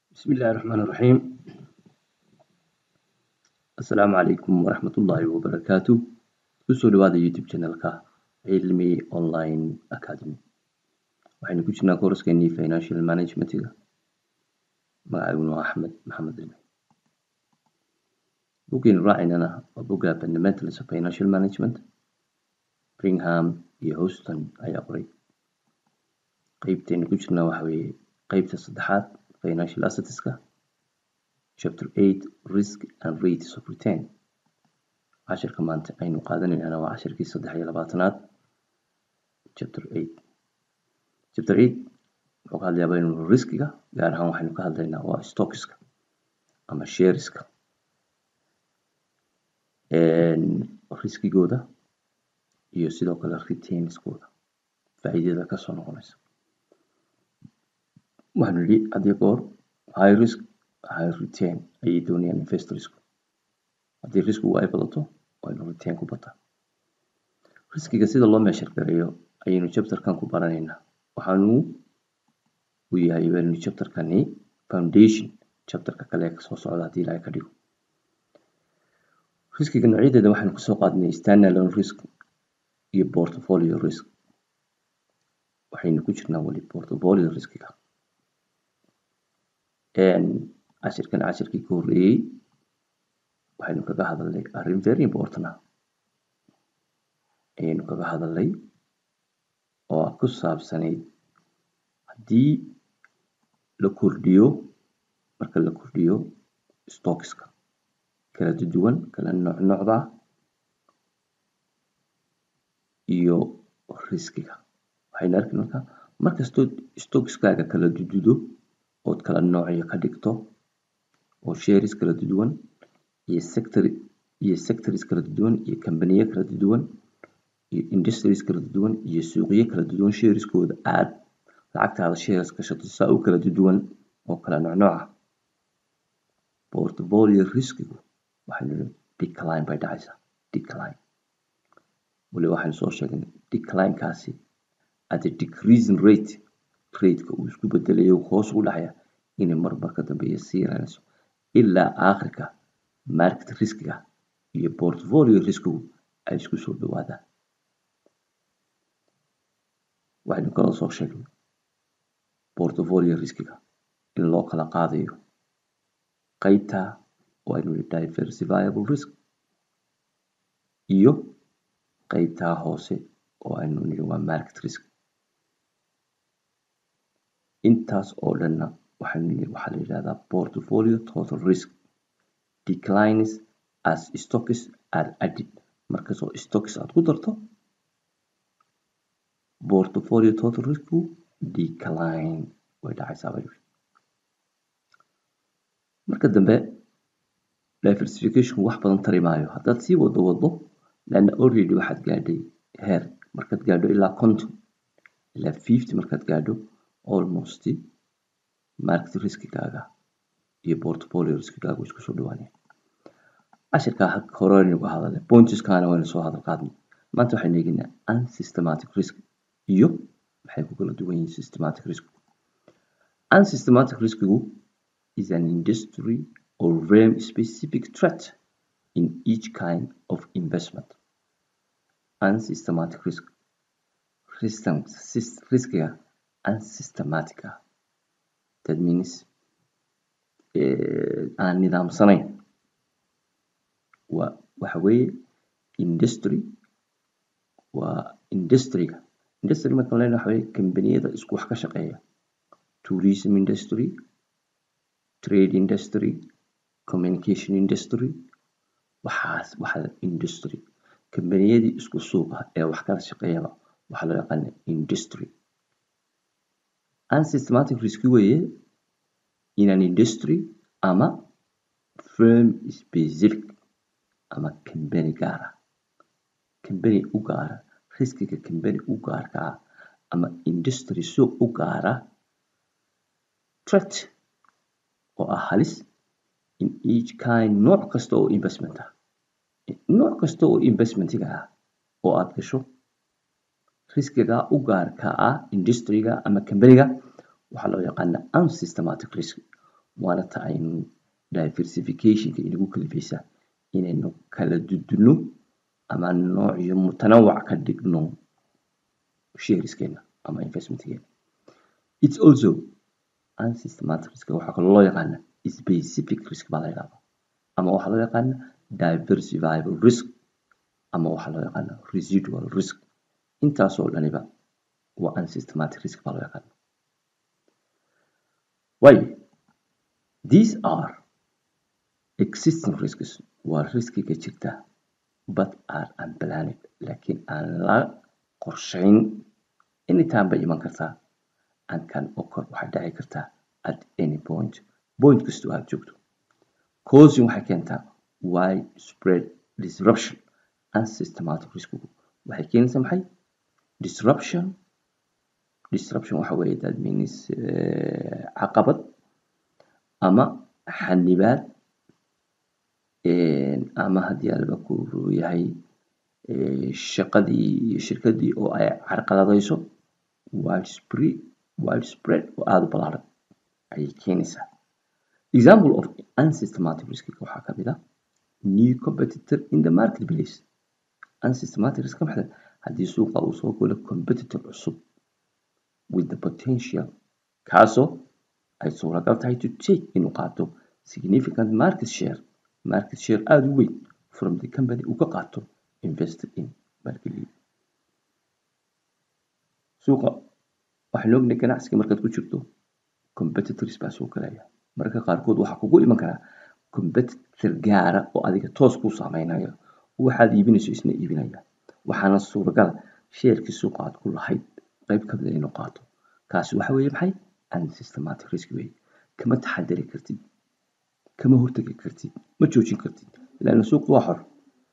bismillahi raxmaani raxiim assalaamu calaykum waraxmatullaahi wabarakaatu kusoo dhawaada youtube channelka cilmi online academy waxaynu ku jirnaa kooraskeenii financial managementiga magacayguna waa axmed maxamed cilmi buggeenu raacaynana waa bugga fundamentals of financial management bringham iyo houston ayaa qoray qeybteenu ku jirnaa waxa weeye qeybta saddexaad financial assetska chapter 8 risk and rates of return cashirka maanta aynu qaadanaynana waa cashirkii saddex iyo labaatanaad chapter 8 chapter 8 wuxuu ka hadlayaa baynu riskiga gaar ahaan waxaynu ka hadlaynaa waa stockska ama shareska riskigooda iyo sidoo kale retainnskooda faa'iidada kasoo noqonaysa waxaanu yidhi hadii goor high risk high return ayay doonayaan investorsku haddii riskigu ay badato waa inuu return ku bataa riskiga sida loo meeshar gareeyo ayaynu chapterkan ku baranaynaa waxaanu u yahay baynu chapterkani foundation chapterka kale ee kasoo socda haddii ilaahay ka dhigo riskiga noocyadeeda waxaynu kasoo qaadnay standalone risk iyo portfolio risk waxaynu ku jirnaa weli portfolio riskiga cashirkan cashirkii ka horreeyey waxaynu kaga hadalnay arrin very important ah ayaynu kaga hadalnay oo ku saabsanayd haddii la kordhiyo marka la kordhiyo stockska kala duwan kala nooc noocda iyo riskiga waxaynu arki markaa markastoo stockskaaga kala dududo ood kala noocyo ka dhigto oo shares kala duwan iyo sector iyo sectors kala duwan iyo kambaniyo kala duwan iyo industries kala duwan iyo suuqyo kala duwan shareskooda aad lacagtaada shares gashato saa u kala duwan oo kala noocnooc ah portfolio riskigu waxaynu nihi decline bay dhacaysaa decline weli waxaynu soo sheegnay declinekaasi at a decreasing rate rateka uu isku bedelayo hoos ugu dhacaya inay marmar ka dambeeya sii yaraanayso ilaa aakhirka market riskiga iyo portfolio riskigu ay isku soo dhawaadaan waxaynu kaloo soo sheegnay portfolio riskiga in loo kala qaadayo qeybta oo aynu nihi diversifiable risk iyo qeybtaa hoose oo aynu nihi waa market risk intaas oo dhanna waxaynu waxaa la yidhahdaa portfolio total risk declines as stocks are added markastoo stocks aad ku darto portfolio total riskku decline way dhacaysaa bay marka dambe diversification wax badan tari maayo haddaad sii wado wado leanna already waxaad gaadhay heer markaad gaadho ilaa conton ilaa fifty markaad gaadho almost market riskigaaga iyo portfolio riskigaaga isku soo dhawaanaya cashirkaa hore aynu ka hadalnay pointeskaana waynu soo hadal qaadnay maanta waxaynu eegaynaa unsystematic risk iyo maxay ku kala duwan yihiin systematic risk unsystematic riskigu is an industry or realm specific threat in each kind of investment unsystematic risk riskiga unsystematic ah that means aan nidaamsanayn waa waxa weeye industry waa industriga industry marka lena waxa weye kambaniyada isku wax ka shaqeeya tourism industry trade industry communication industry waxaas waxa industry kambaniyadii isku suuqa ee wax kala shaqeeyaba waxaa loo yaqaana industry unsystematic risk weeye in an industry ama firm specific ama kambani gaara kambani u gaara riskiga kambani u gaarka ah ama industry suuq u gaara threat oo ah halis in each kind nooc kasta oo investment ah nooc kasta oo investmentiga ah oo aad gasho riskiga u gaarka ah industriga ama kambaniga waxaa loo yaqaana unsystematic risk waana ta aynu diversificationka inagu kalifaysa inaynu kala dudunno ama noocyo mutanawac ka dhigno shareskeena ama investmentkeena it's also unsystematic risk waxaa kaloo loo yaqaana specific risk baa la yidhahdaa ama waxaa loo yaqaana diversifiable risk ama waxaa loo yaqaana residual risk intaasoo dhaniba waa unsystematic risk baa loo yaqaana waayo these are existing risks waa riskiga jirta but are unplanned laakiin aan la qorshayn anytime bay iman kartaa and can occur waxay dhici kartaa at any point point kastoo aad joogto causing waxay keentaa widespread disruption unsystematic riskigu waxay keenaysaa maxay disruption disruption waxa weeye that means caqabad ama xanibaad ama haddii alba ku yahay shaqadii iyo shirkadii oo ay carqaladayso widespread widespread oo aada u ballaaran ayay keenaysaa example of unsystematic riskiga waxaa ka mid ah new competitor in the marketplace unsystematic risk maxay haddii suuqa uu soo galo competitor cusub with the potential kaasoo ay suuragal tahay to take inuu qaato significant market share market share aada u weyn from the company uu ka qaato invested in marketplace suuqa waxaan ognahay ganacsiga markaad ku jirto competitors baa soo galaya mararka qaarkood waxaa kugu iman karaa competitor gaara oo adiga toos kuu saameynayo waxaad iibinayso isna iibinaya waxaana suuragala sheerkii suuqa aad ku lahayd qayb ka mida inuu qaato kaasi waxa weeye maxay unsystematic risk weeye kama taxadari kartid kama hortegi kartid ma joojin kartid laana suuqu waa xor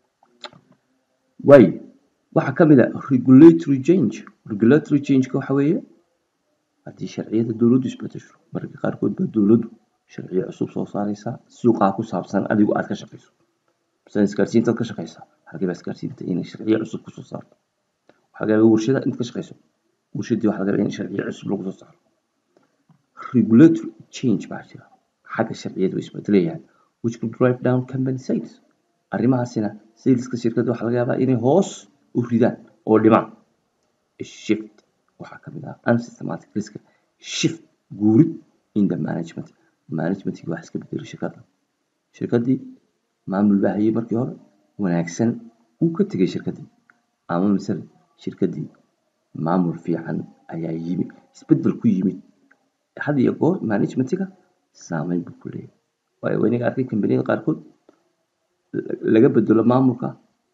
waayo waxaa ka mid a regulatory change regulatory changeka waxa weeye haddii sharciyada dowladdu isbedesho mararka qaarkood baa dowladdu sharciyo cusub soo saaraysaa suuqaa ku saabsan adigu aad ka shaqayso masalan isgaarsiintaad ka shaqaysaa halkii baa isgaarsiinta inay sharciyo cusub kusoo saarto waxaa laga yaabaa warshada intaad ka shaqayso warshadii waxaa laga yaabaa in sharciyo cusub lagu soo saaro regulatory change baa jira xagga sharciyadu way isbedelayaan which could drive down company sales arrimahaasina saleska shirkadda waxaa laga yaabaa inay hoos u ridaan oo dhimaan shift waxaa ka mid ah unsystematic risk shift guurid in the management managementkii wax iska bedelay shirkadda shirkaddii maamul baa hayay markii hore wanaagsan uu ka tegay shirkaddii ama misale shirkaddii maamul fiican ayaa yimi isbedel ku yimid had iyo goor managementiga saameyn buu ku leeyahay waayo waynaga arkay kambaniyada qaarkood laga bedelo maamulka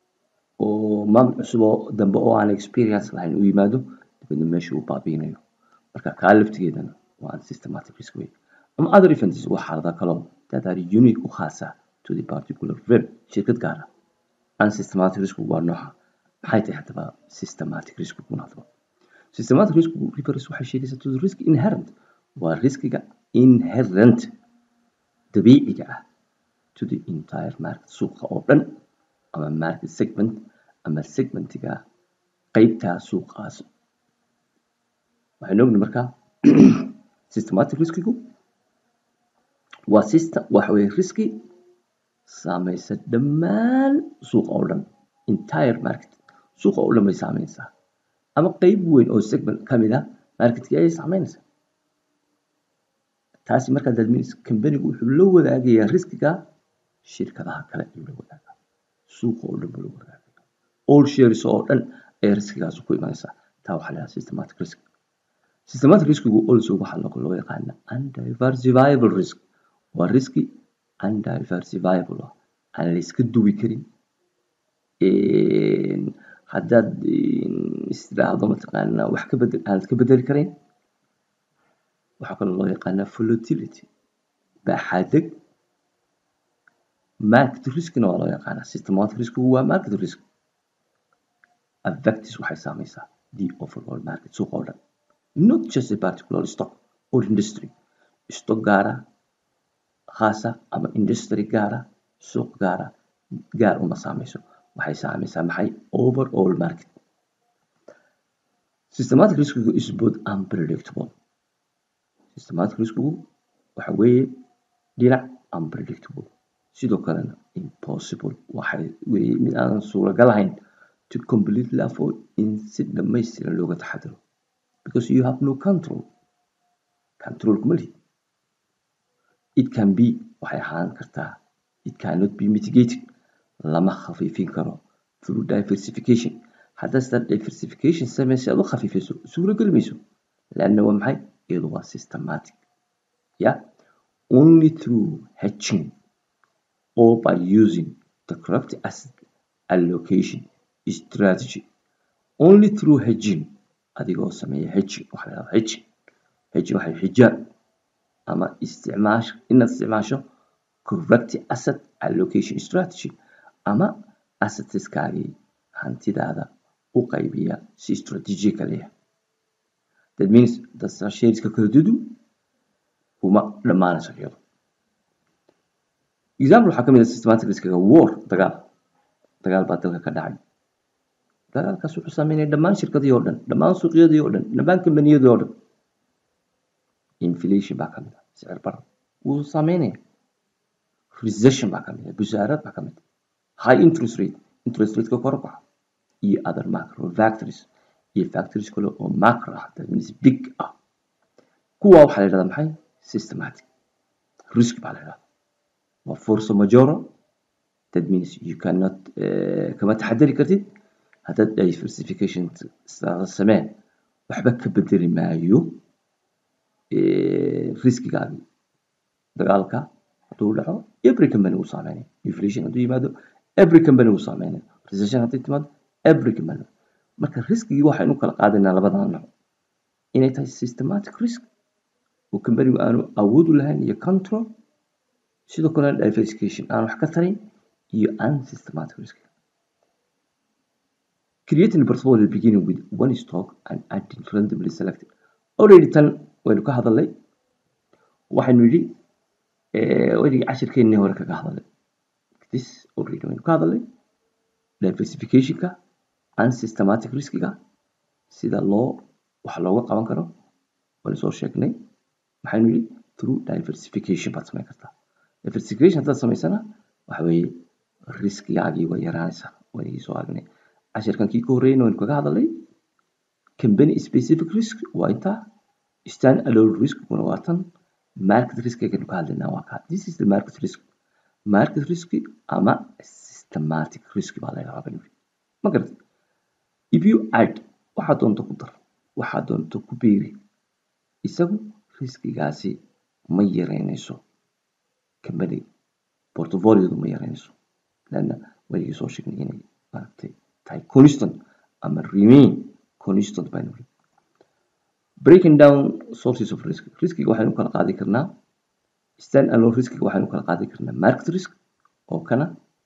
oo maamul cusub oo dambe oo aan experience lahayn uu yimaado dibadna meesha uu baabiinayo marka kaa laftigeedana waa unsystematic risk way ama other events waa xaalada kaloo that are unique u khaasa to the particular firm shirkad gaara unsystematic risk waa nooca maxay tahay haddaba systematic risk kuna hadaba systematic risk refers waxay sheegaysaa to the risk inherent waa riskiga inherent dabiiciga ah to the entire market suuqa oo dhan ama market segment ama segmentiga qeybtaa suuqaas waxaynu ogni markaa systematic riskigu waa system waxa weye riski saameysa dhammaan suuqa oo dhan entire market suuqa oo dhan bay saameynaysaa ama qeyb weyn oo segment ka mid a marketkii ayay saameynaysaa taasi markaa that means companigu wuxuu la wadaagayaa riskiga shirkadaha kale ayuu la wadaagaa suuqa oo dhan buu la wadaagaya all shares oo dhan ayay riskigaas ku imanaysaa taa waxaa la yidhaha systematic risk systematic riskigu also waxaa loo yaqaana undiversifiable risk waa riski undiversifiable ah aan la iska duwi karin haddaad istiraahdo mataqaana wax ka bedel aanad ka bedeli karayn waxaa kaloo loo yaqaanaa volatility baaxaadeg market riskna waa loo yaqaanaa systematic riskigu waa market risk affectis waxay saameysaa the overall market suuqa oo dhan not just a particular stock or industry stock gaara khaasa ama industry gaara suuq gaara gaar uma saameyso waxay saameysaa maxay overall market systematic riskigu is both unpredictable systematic riskigu waxa weeye dhinac unpredictable sidoo kalena impossible waxay weeye mid aanan suuragal ahayn to completely avoid in si dhammaystiran looga taxadiro because you have no control control kuma lihid it can be waxay ahaan kartaa it cannot be mitigated lama khafiifin karo through diversification haddaad sidaa diversification sameysa aad u khafiifiso suurageli mayso leanna waa maxay iyadu waa systematic yeah only through hedging or by using the correct asset allocation strategy only through hedging adigoo sameeya hedging waxa la yidhahdaa hedging hedging waxay xijaab ama isticmaash inaad isticmaasho correct asset allocation strategy ama assetskaagii hantidaada u qaybiya si strategically ah that means dadka shareska kala dudu kuma dhammaanayso iyado example waxaa ka mid ah systematic riskiga war dagaal dagaal baa dalka ka dhacay dagaalkaas wuxuu saameynaya dhammaan shirkadii oo dhan dhammaan suuqyadii oo dhan dhammaan kambaniyadii oo dhan inflation baa ka mid ah sicir barar wuu saameynaya recession baa ka mid ah busaarad baa ka mid ah high interest rate interest rateka kor u kaca iyo other macro factories iyo factories kale oo macro ah that means big ah kuwa waxaa la yidhahdaa maxay systematic risk baa la yidhahdaa waa force majora that means you cannot uh, kama taxadari kartid haddaad diversification sameen waxba ka bedeli maayo riskigaagii dagaalka hadduu dhaco every company wuu saameynaya inflation hadduu yimaado every company wuu saameynaya recession hadday timaado every company marka riskigii waxaynu kala qaadaynaa labadan nooc inay tahay systematic risk oo companigu aanu awood u lahayn iyo control sidoo kale diversification aan wax ka tarin iyo unsystematic risk creating a portfolio beginning with one stock and adding randomly selected already tan waynu ka hadalnay waxaynu yidhi weligii cashirkeennii hore kaga hadalnay this already waynu ka hadalnay diversificationka unsystematic riskiga sida loo wax looga qaban karo waynu soo sheegnay maxaynu yidhi through diversification baad samayn kartaa diversification haddaad samaysana waxa weeye riskigaagii way yaraanaysaa waynigii soo aragnay cashirkan kii ka horreeyna waynu kaga hadalnay company specific risk waa intaa stand alone risk kuna waa tan market risk aynu ka hadlaynaa waa kaa this is the market risk market risk ama systematic risk baa la yidhahdaa bani ma garat if you add waxaad doonto ku dar waxaad doonto ku beeri isagu riskigaasi ma yareynayso company portfoliodu ma yareynayso lanna waligii soo sheegnay inay maaragtay tahay constant ama remain constant baynu ri breaking down sources of risk riskiga waxaynu kala qaadi karnaa stand alone riskiga waxaynu kala qaadi karnaa market risk oo kana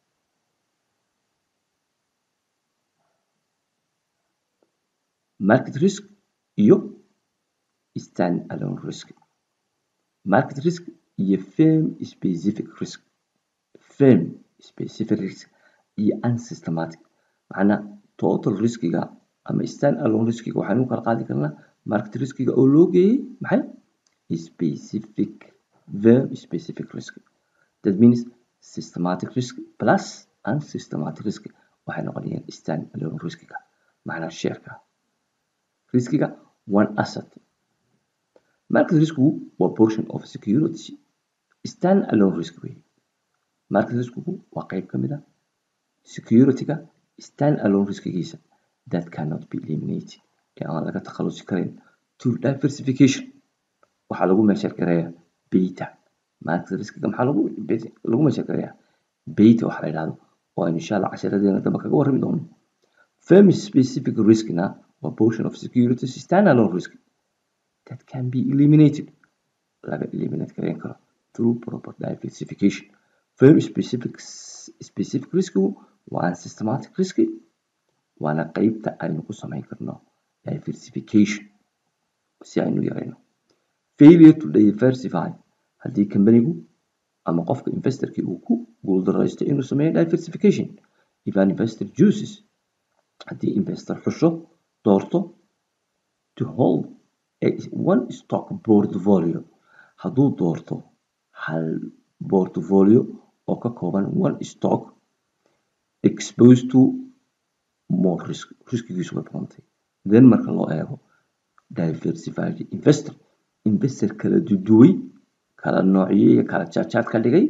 market risk iyo stand alone risk market risk iyo firm specific risk firm specific risk iyo unsystematic macnaa total riskiga ama stand alone riskiga waxaynu kala qaadi karnaa market riskiga oo loo geeyey maxay specific firm specific risk that means systematic risk plus unsystematic risk waxay noqonayaan stand alone riskiga macnaa shareka riskiga one asset market riskigu waa portion of security stand alone risk wey market riskigu waa qayb ka mid ah securityga stand alone riskigiisa that cannot be eliminated ee aan laga takhalusi karin to diversification waxaa lagu meeshar gareeyaa beta market riskiga maxaa lagu lagu meeshar gareeyaa beta waxaa la yidhahdo oo aynu insha allah casharadeena dambe kaga warrami doono firm specific riskna waa portion of securities stand alone risk that can be eliminated laga eliminate gareyn karo through proper diversification firm specific specific riskigu waa unsystematic riski waana qeybta aynu ku samayn karno diversification si aynu yarayno failure to diversify haddii companigu ama qofka investorkii uu ku guuldaraysto inuu sameeyo diversification if an investor chooses haddii investor xusho doorto to hold a one stock portfolio hadduu doorto hal portfolio oo ka kooban one stock exposed to more risk riskigiisu way badantay then marka loo eego diversified investor investor kala duduway kala noociyey iyo kala jaadjaad ka dhigay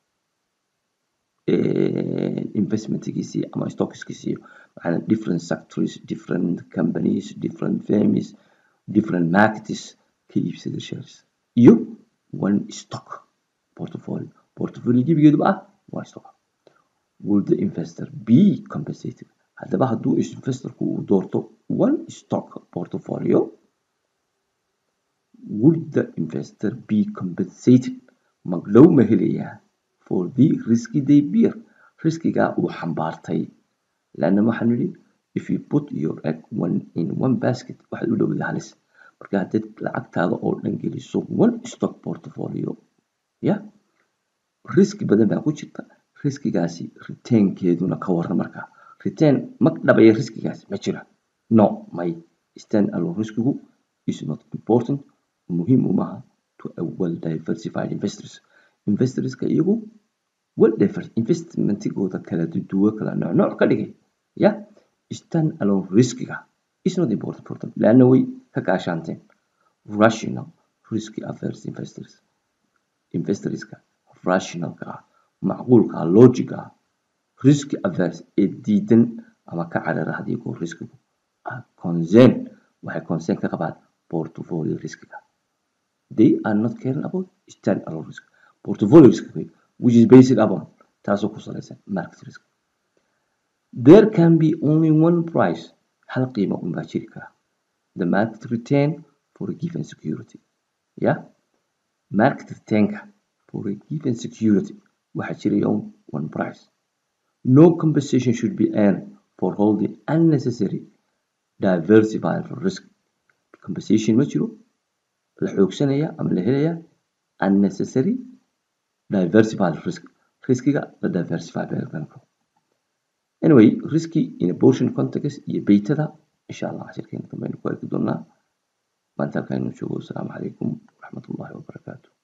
investmentgiisii ama stockskiisii macnaa different sectors different companies different firms different markets ka iibsada shares iyo one stock portfolio portfolio gebigeeduba ah one stock will the investor be compensated haddaba hadduu investorku uu doorto one stock portfolio would the investor be compensated magdhow ma helayaa for the risky they bear riskigaa uu xambaartay lanna waxaan nidhi if you put your egg one in one basket waxaad u dhowday halis marka haddaad lacagtaada oo dhan geliso one stock portfolio ya riski badan baa ku jirta riskigaasi returnkeeduna ka waran markaa return ma dhabaya riskigaasi ma jira no may stand alone riskigu is not important muhiim umaha to a well diversified investors investorska iyagu well diversified investmentigooda kala duduwo kala nooc nooc ka dhigay ya stand alone riskiga is not important important laanna way ka gaashaanteen rational risky averse investors investorska rationalka ah macquulka ah logica ah risky averse ee diidan ama ka carara haddii goor riskigu ah concern waxay concern ka qabaan portfolio riskiga they are not caring about stand alone risk portfolio risk which is basic upon taasoo ku salaysan market risk there can be only one price hal qiimo un baa jiri kara the market return for a given security ya market returnka for a given security waxaa jiraya one price no compensation should be earned for holding unnecessary diversified risk compensation ma jiro la xoogsanaya ama la helaya unnecessary diversified risk riskiga la diversify beelkanko anyway risky in a portion context iyo beytada insha allah cashirkeena dambe aynu ku arki doonaa maanta halkaanu joogo asalaamu calaykum waraxmatullahi wabarakaatu